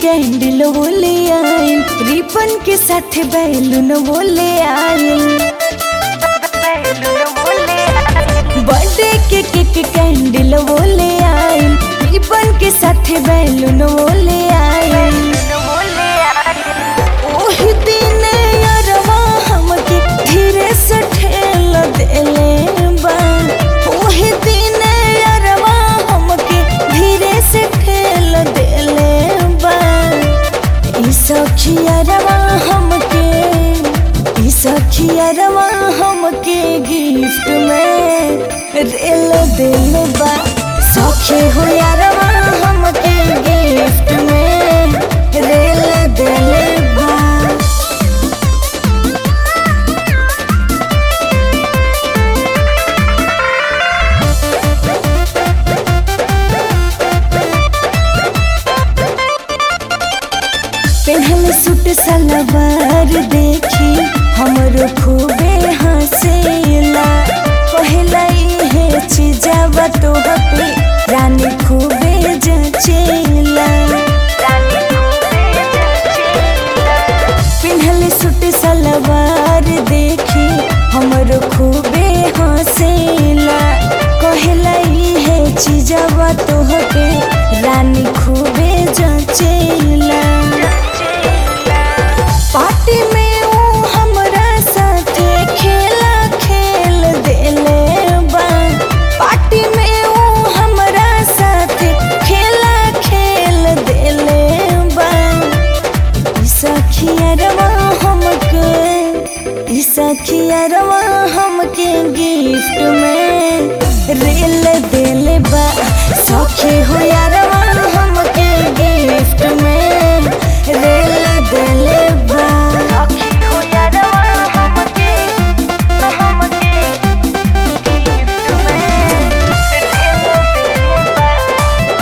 candle वो ले आए रिबन के साथ बैलून वो ले आए बर्थडे के केक कैंडल वो ले आए रिबन के साथ बैलून वो ले आए ओही दिन यारवा हमके धीरे से ठेल देले बा ओही दिन यारवा हमके धीरे से ठेल देले बा ई सखियारवा हमके ई सखियारवा हमके गिफ्ट में रेल दिल बा सखी हो यारवा हमके गिफ्ट में रेल दिल बा पेहल सूट सलवार देखी हमरो खूबे हंसेला पहला इहे चीजवा तोह पे रानी खूबे जचेला पिन्हल सूट सलवार देखी हमरो खूबे हंसेला कहला इहे चीजवा तोह पे रानी खूबे जचेला पार्टी में ऊ हमरा साथे खेला खेल देले बा पार्टी में ऊ हमरा साथे खेला खेल देले बा ई सखियरवा हमके ई सखियरवा हमके गिफ्ट में रेल देले बा सखी हो यारवा हमके गिफ्ट में रेल देले बा सखी हो यारवा हमके हमके गिफ्ट में रेल देले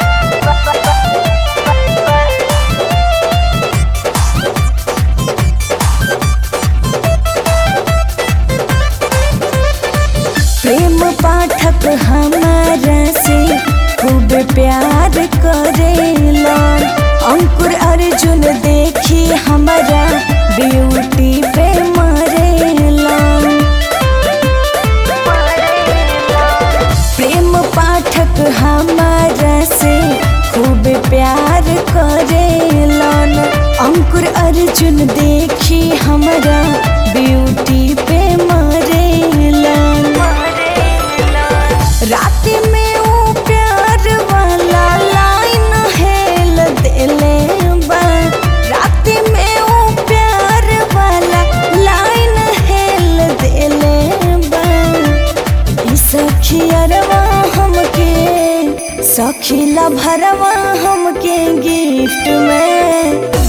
प्रेम पाठक हमारा से खूब प्यार करेला अंकुर अर्जुन देखी हमारा ब्यूटी पे मरेला प्रेम पाठक हमारा से खूब प्यार करेलन अंकुर अर्जुन देखी हमारा ब्यूटी पे मरेलन रात में वो प्यार वाला लाइन हेल देले बा रात में वो प्यार वाला लाइन हेल देले बा ई सखियरवा हमके सखीला भरवा हमके गिफ्ट में